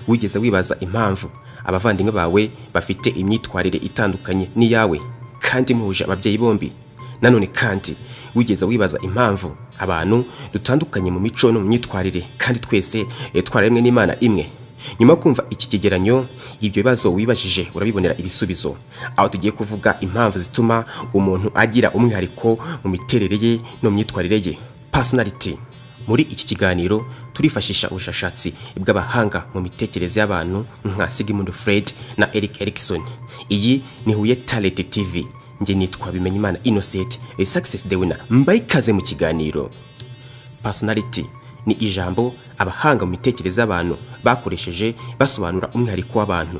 wigeze wibaza impamvu abavandimwe bawe bafite imyitwarire itandukanye n'iyawe kandi muhuje ababyeyi bombi nanone kandi wigeze wibaza impamvu abantu dutandukanye mu mico no mu myitwarire kandi twese eh, twaremwe n'imana imwe nyuma yo kumva iki kigeranyo ibyo bibazo wibajije urabibonera ibisubizo aho tugiye kuvuga impamvu zituma umuntu agira umwihariko mu miterere ye no mu myitwarire ye personality muri iki kiganiro turifashisha ubushakashatsi bw'abahanga mu mitekerereze y'abantu nka Sigmund Freud na Eric Erikson iyi ni Huye Talent TV njye nitwa Bimenyimana Innocent eh, Success the winner mbaye ikaze mu kiganiro personality ni ijambo abahanga mu mitekerereze y'abantu bakoresheje basobanura umwihariko w'abantu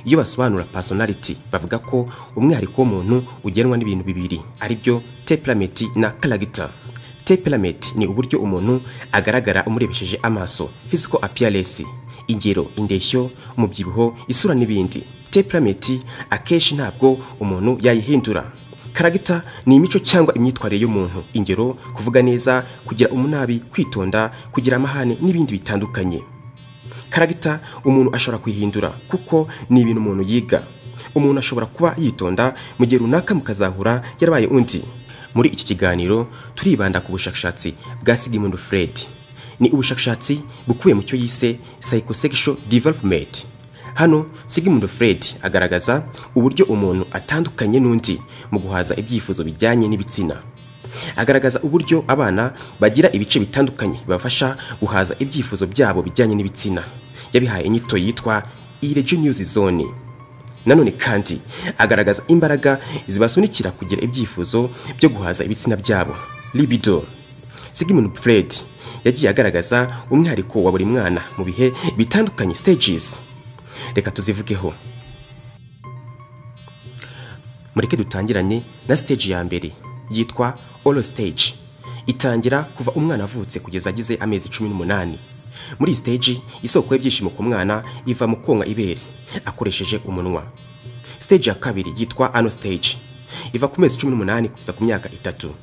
iyo basobanura personality bavuga ko umwihariko w'umuntu ugenwa n'ibintu bibiri ari byo temperament na character temperament ni uburyo umuntu agaragara umurebesheje amaso physical appearance ingero indeshyo umubyibuho isura n'ibindi temperament akenshi ntabwo umuntu yayihindura karagita ni imico cyangwa imyitwarire y'umuntu ingero kuvuga neza kugira umunabi kwitonda kugira amahane n'ibindi bitandukanye karagita umuntu ashobora kuyihindura kuko ni ibintu umuntu yiga umuntu ashobora kuba yitonda mu gihe runaka mukazahura yarabaye undi muri iki kiganiro turibanda ku bushakashatsi bwa Sigmund Freud ni ubushakashatsi bukubiye mu cyo yise psychosexual development hano Sigmund Freud agaragaza uburyo umuntu atandukanye n'undi mu guhaza ibyifuzo bijyanye n'ibitsina agaragaza uburyo abana bagira ibice bitandukanye bibafasha guhaza ibyifuzo byabo bijyanye n'ibitsina yabihaye inyito yitwa iregeneuse zone nanone kandi agaragaza imbaraga zibasunikira kugira ibyifuzo byo guhaza ibitsina byabo libido Sigmund Freud yagiye agaragaza umwihariko wa buri mwana mu bihe bitandukanye stages reka tuzivugeho mureke dutangiranye na stage ya mbere yitwa oro stage itangira kuva umwana avutse kugeza agize amezi cumi n'umunani muri iyi stage isoko y'ibyishimo ku mwana iva mu konka ibere akoresheje umunwa stage ya kabiri yitwa ano stage iva ku mezi cumi n'umunani kugeza ku myaka itatu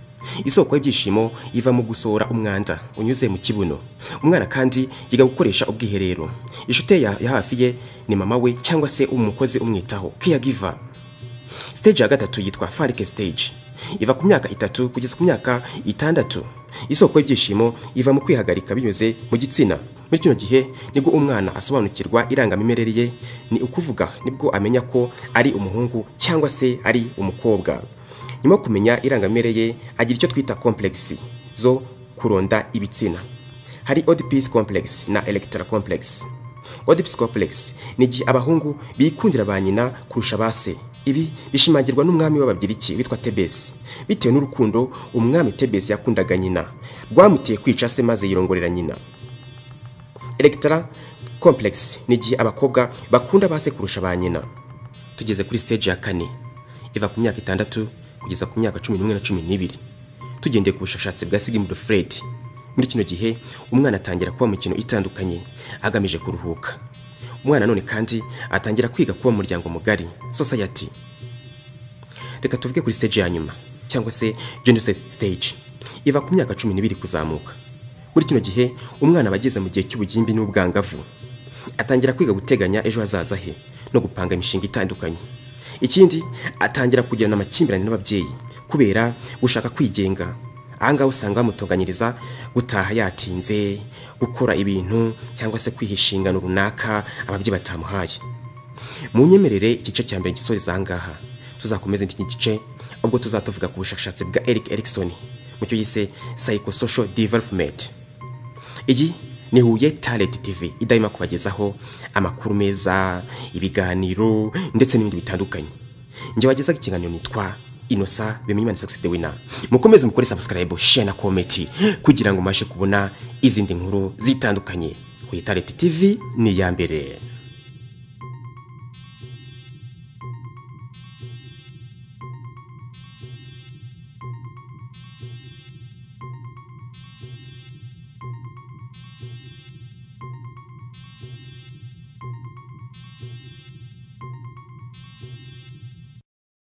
isoko y'ibyishimo iva mu gusohora umwanda unyuze mu kibuno umwana kandi yiga gukoresha ubwiherero inshuti ya ya hafi ye ni mama we cyangwa se umukozi umwitaho caregiver stage ya gatatu yitwa farike stage iva ku myaka itatu kugeza ku myaka itandatu isoko y'ibyishimo iva mu kwihagarika binyuze mu gitsina muri kino gihe nibwo umwana asobanukirwa irangamimerere ye ni ukuvuga nibwo amenya ko ari umuhungu cyangwa se ari umukobwa nyuma yo kumenya irangamimerere ye agira icyo twita komplexi zo kuronda ibitsina hari Oedipus complex na Electra complex Oedipus complex ni igihe abahungu bikundira ba nyina kurusha ba se ibi bishimangirwa n'umwami w'ababiriki witwa Tebesi bitewe n'urukundo umwami Tebesi yakundaga nyina rwamuteye kwica se maze yirongorera nyina Electra complex ni igihe abakobwa bakunda ba se kurusha ba nyina tugeze kuri stage ya kane iva ku myaka itandatu kugeza ku myaka cumi n'umwe na cumi n'ibiri tugendeye ku bushakashatsi bwa Sigmund Freud muri kino gihe umwana atangira kuba mu mikino itandukanye agamije kuruhuka umwana none kandi atangira kwiga kuba mu muryango mugari society reka tuvuge kuri stage ya nyuma cyangwa se genocide stage iva ku myaka cumi n'ibiri kuzamuka muri kino gihe umwana aba ageze mu gihe cy'ubugimbi n'ubwangavu atangira kwiga guteganya ejo hazaza he no gupanga imishinga itandukanye ikindi atangira kugirana amakimbirane n'ababyeyi kubera gushaka kwigenga ahangaha usanga bamutunganyiriza gutaha yatinze gukora ibintu cyangwa se kwiha inshingano runaka ababyeyi batamuhaye mu nyemerere igice cya mbere gisoreza ahangaha tuzakomeza iki gice ubwo tuzatuvuga ku bushakashatsi bwa Eric Erikson mu cyo yise psychosocial development iyi ni Huye Talent TV idahima kubagezaho amakuru meza ibiganiro ndetse n'ibindi bitandukanye njye wagezaga ikiganiro nitwa inosa bimenyimana sakisi de wina mukomeze mukore sabusikarayibu shiya na komenti kugira ngo mubashe kubona izindi nkuru zitandukanye Huye Talent TV ni iya mbere